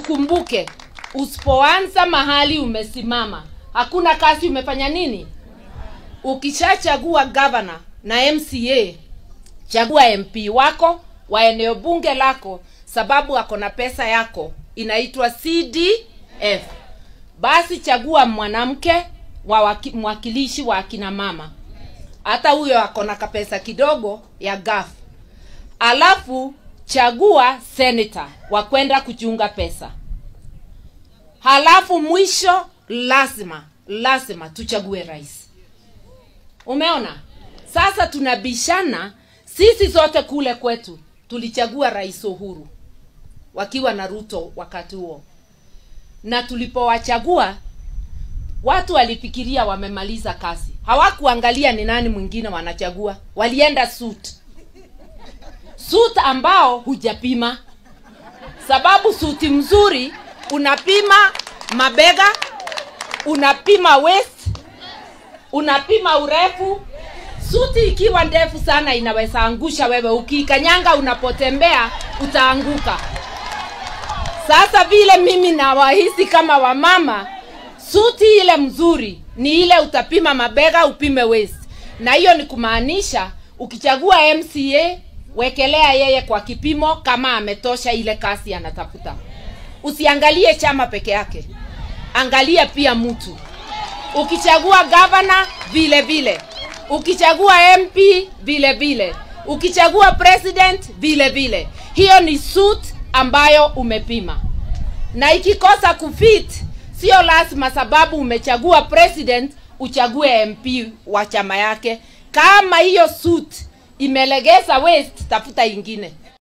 ukumbuke usipoanza mahali umesimama hakuna kazi umefanya nini ukishachagua gavana na mca chagua mp wako wa eneo bunge lako sababu ako na pesa yako inaitwa cdf basi chagua mwanamke wa waki- mwakilishi wa akina mama hata huyo ako na kapesa kidogo ya gaf alafu chagua senator wa kwenda kuchunga pesa halafu mwisho lazima lazima tuchague rais umeona sasa tunabishana sisi zote kule kwetu tulichagua rais uhuru wakiwa na ruto wakati huo na tulipowachagua watu walifikiria wamemaliza kazi hawakuangalia ni nani mwingine wanachagua walienda suit suit ambao hujapima sababu suti mzuri unapima mabega unapima waist unapima urefu suti ikiwa ndefu sana inaweza angusha wewe ukiikanyanga unapotembea utaanguka sasa vile mimi nawahisi kama wamama suti ile mzuri ni ile utapima mabega upime waist na hiyo ni kumaanisha ukichagua mca wekelea yeye kwa kipimo kama ametosha ile kasi anatafuta usiangalie chama peke yake angalia pia mtu ukichagua gavana vile vile ukichagua mp vile vile ukichagua president vile vile hiyo ni suit ambayo umepima na ikikosa kufit sio lazima sababu umechagua president uchague mp wa chama yake kama hiyo suit imelegeza waist tafuta ingine